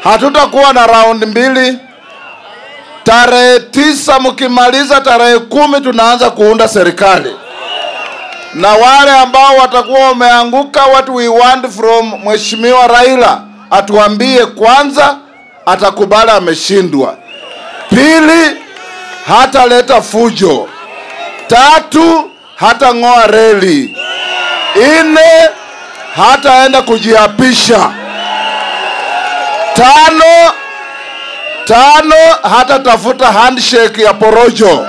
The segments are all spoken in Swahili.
Hatutakuwa na raundi mbili. Tarehe tisa mkimaliza, tarehe kumi tunaanza kuunda serikali, na wale ambao watakuwa wameanguka, what we want from Mheshimiwa Raila atuambie kwanza, atakubali ameshindwa. Pili, hataleta fujo. Tatu, hatang'oa reli. Nne, hataenda kujiapisha. Tano, tano hatatafuta handshake ya porojo.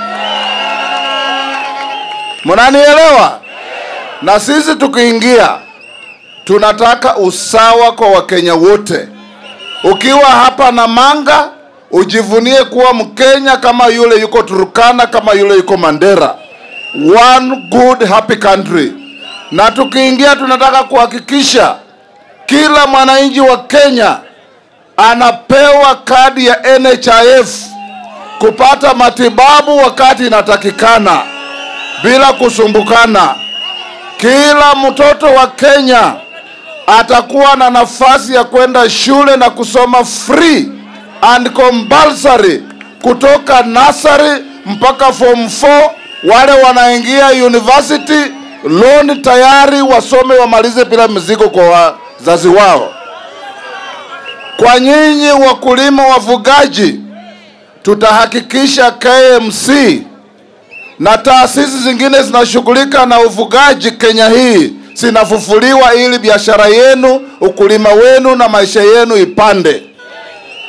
Mnanielewa? Na sisi tukiingia, tunataka usawa kwa Wakenya wote. Ukiwa hapa na manga, ujivunie kuwa Mkenya kama yule yuko Turkana, kama yule yuko Mandera. One good happy country. Na tukiingia, tunataka kuhakikisha kila mwananchi wa Kenya anapewa kadi ya NHIF kupata matibabu wakati inatakikana bila kusumbukana. Kila mtoto wa Kenya atakuwa na nafasi ya kwenda shule na kusoma free and compulsory kutoka nursery mpaka form 4. Wale wanaingia university loan tayari wasome wamalize bila mizigo kwa wazazi wao. Kwa nyinyi wakulima wafugaji, tutahakikisha KMC na taasisi zingine zinashughulika na ufugaji Kenya hii zinafufuliwa ili biashara yenu, ukulima wenu na maisha yenu ipande.